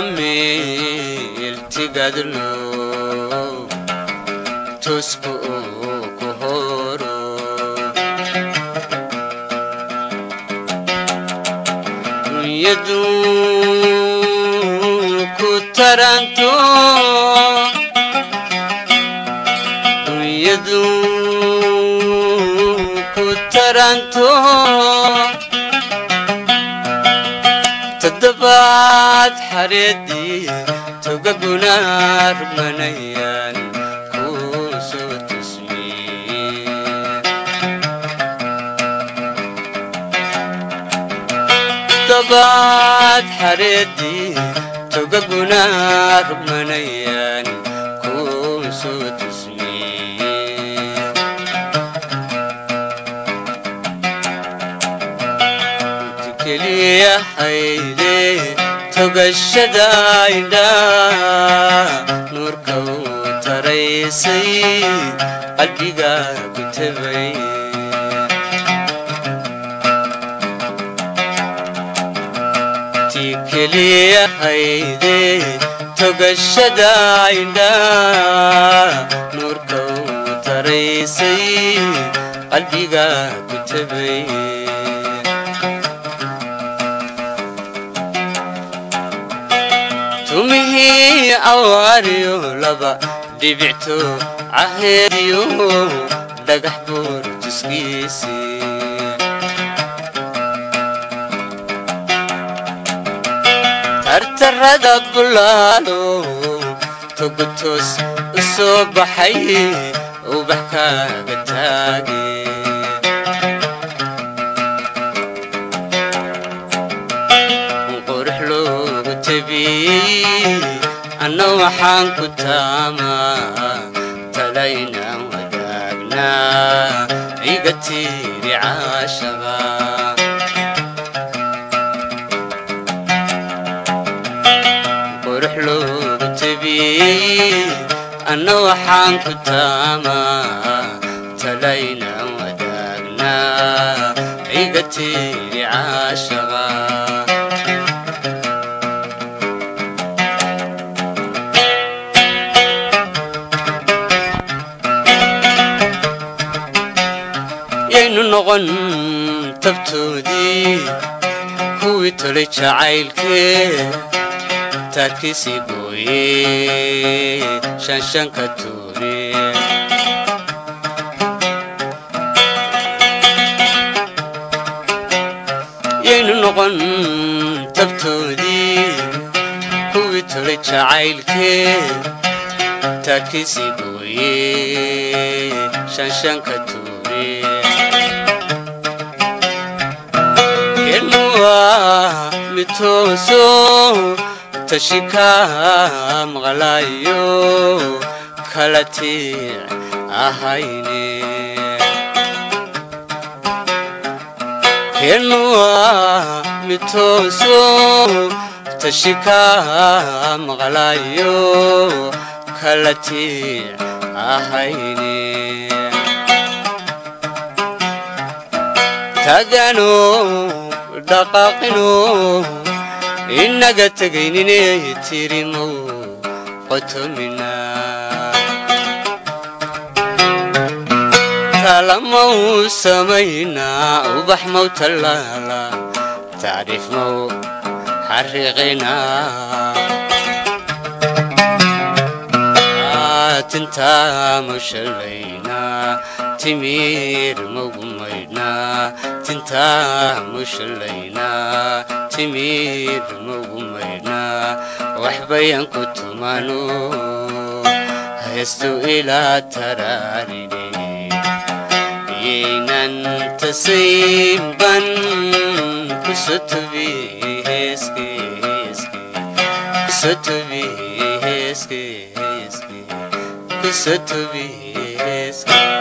meel tigadlo tusku ku horo dunyadu ku taranto dunyadu ku taranto toddobaad xareedii togaguna rugmanayaan kuu soo tusmiye toddobaad xareedii togaguna rugmanayaan kuu soo tusmiye keliya hayde togashada indha nuurka uu taraysay qalbiga ku tabay ti keliya hayde togashada indha nuurka uu taraysay qalbiga ku tabay tumihii awaariyo laba dhibicto caheediyo dhagax buur tuskiisii tartarada bulaalo togotoos u soo baxay ubax kaaga taage qurux loogu tabiyey anna waxaan ku taamaa talaynaan wadaagnaa iga tiiri caashaba qurux loogu tabiyey anna waxaan ku taamaa talaynaan wadaagnaa iga tiiri caashaba yaynu noqon tabtoodii kuwii tolay jacaylkee taadkiisii gooye shanshanka tuure yaynu noqon tabtoodii kuwii tolay jacaylkee taadkiisii gooye shanshanka tuure kenuwa mitooso tashika maqlayo kala tiic ahayne kenuwa mitooso tashika maqlayo kala tiic ahayne tagano dhaqaaqino inaga tegaynine tirimow qotomina talamau samayna ubax mau tallaala tacriif mau xariiqina tintaa mau shallayna timir maugu maydhna tintaa mau shallayna timir maugu maydhna waxbayan ku tumano heestu ilaa taraarine yaynan tasaynban kusotubi heeske heeske kusotubi heeske heeske kusotubi heeske